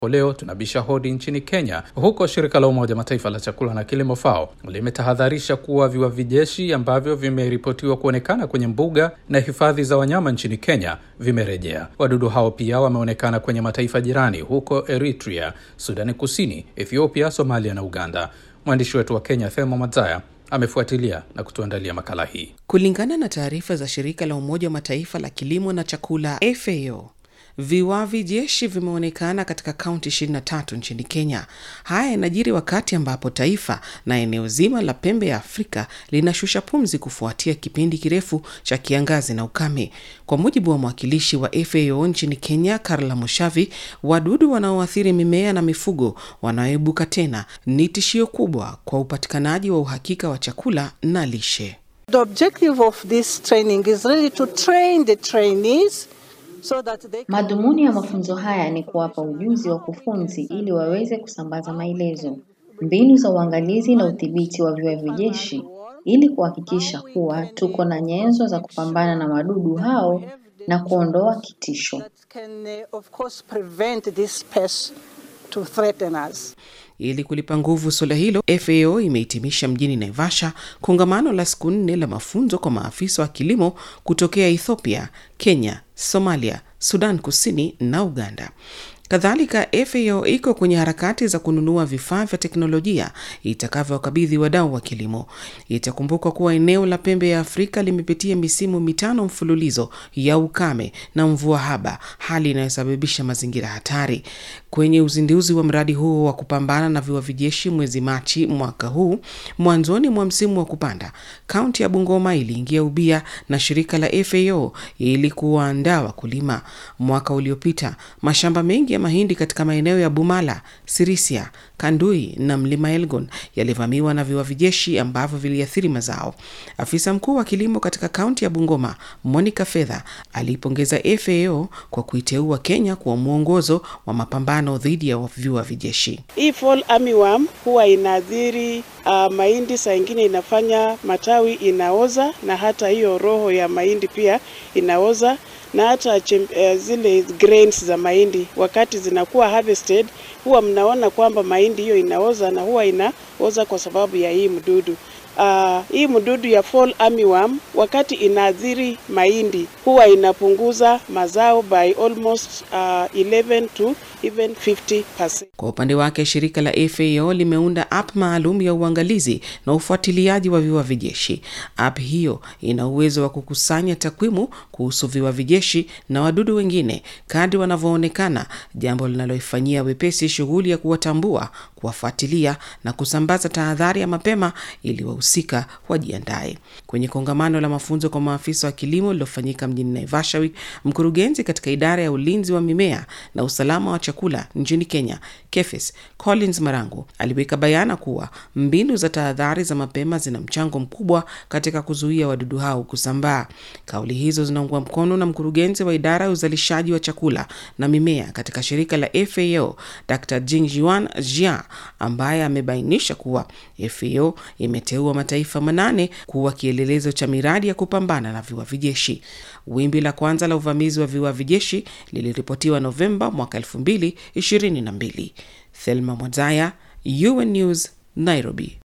Leo tunabisha hodi nchini Kenya. Huko shirika la Umoja Mataifa la chakula na kilimo FAO limetahadharisha kuwa viwavi jeshi ambavyo vimeripotiwa kuonekana kwenye mbuga na hifadhi za wanyama nchini Kenya vimerejea. Wadudu hao pia wameonekana kwenye mataifa jirani huko Eritrea, Sudani Kusini, Ethiopia, Somalia na Uganda. Mwandishi wetu wa Kenya Thema Madzaya amefuatilia na kutuandalia makala hii. Kulingana na taarifa za shirika la Umoja wa Mataifa la kilimo na chakula FAO, viwavi jeshi vimeonekana katika kaunti 23 nchini Kenya. Haya yanajiri wakati ambapo taifa na eneo zima la pembe ya Afrika linashusha pumzi kufuatia kipindi kirefu cha kiangazi na ukame. Kwa mujibu wa mwakilishi wa FAO nchini Kenya, Karla Mushavi, wadudu wanaoathiri mimea na mifugo wanaoibuka tena ni tishio kubwa kwa upatikanaji wa uhakika wa chakula na lishe. The objective of this training is really to train the trainees so that they can... Madhumuni ya mafunzo haya ni kuwapa ujuzi wa kufunzi ili waweze kusambaza maelezo, mbinu za uangalizi na udhibiti wa viwavi jeshi ili kuhakikisha kuwa tuko na nyenzo za kupambana na wadudu hao na kuondoa kitisho. that can uh, of course prevent this pest to threaten us. Ili kulipa nguvu suala hilo, FAO imehitimisha mjini Naivasha kongamano la siku nne la mafunzo kwa maafisa wa kilimo kutokea Ethiopia, Kenya, Somalia, Sudan Kusini na Uganda. Kadhalika, FAO iko kwenye harakati za kununua vifaa vya teknolojia itakavyowakabidhi wadau wa kilimo. Itakumbukwa kuwa eneo la pembe ya Afrika limepitia misimu mitano mfululizo ya ukame na mvua haba, hali inayosababisha mazingira hatari. Kwenye uzinduzi wa mradi huo wa kupambana na viwavi jeshi mwezi Machi mwaka huu, mwanzoni mwa msimu wa kupanda, kaunti ya Bungoma iliingia ubia na shirika la FAO ili kuwaandaa wakulima. Mwaka uliopita mashamba mengi ya mahindi katika maeneo ya Bumala, Sirisia, Kandui na mlima Elgon yalivamiwa na viwavi jeshi ambavyo viliathiri mazao. Afisa mkuu wa kilimo katika kaunti ya Bungoma, Monica Fedha, aliipongeza FAO kwa kuiteua Kenya kuwa mwongozo wa mapambano dhidi ya viwavi jeshi. Hii fall armyworm huwa inaathiri uh, mahindi, saa ingine inafanya matawi inaoza, na hata hiyo roho ya mahindi pia inaoza na hata chem, uh, zile grains za mahindi wakati zinakuwa harvested, huwa mnaona kwamba mahindi hiyo inaoza na huwa inaoza kwa sababu ya hii mdudu. Uh, hii mdudu ya fall armyworm wakati inaathiri mahindi huwa inapunguza mazao by almost uh, 11 to even 50%. Kwa upande wake shirika la FAO limeunda app maalum ya uangalizi na ufuatiliaji wa viwavi jeshi. App hiyo ina uwezo wa kukusanya takwimu kuhusu viwavi jeshi na wadudu wengine kadri wanavyoonekana, jambo linaloifanyia wepesi shughuli ya kuwatambua, kuwafuatilia na kusambaza tahadhari ya mapema ili wahusika wajiandae. Kwenye kongamano la mafunzo kwa maafisa wa kilimo lililofanyika mjini Naivasha, mkurugenzi katika idara ya ulinzi wa mimea na usalama wa chakula nchini Kenya, KEPHIS, Collins Marangu aliweka bayana kuwa mbinu za tahadhari za mapema zina mchango mkubwa katika kuzuia wadudu hao kusambaa. Kauli hizo zinaungwa mkono na mkurugenzi wa idara ya uzalishaji wa chakula na mimea katika shirika la FAO, Dr. Jingjuan Jia, ambaye amebainisha kuwa FAO imeteua mataifa manane kuwa kielelezo cha miradi ya kupambana na viwavi jeshi. Wimbi la kwanza la uvamizi wa viwavi jeshi liliripotiwa Novemba mwaka 2022. Thelma Mwazaya, UN News, Nairobi.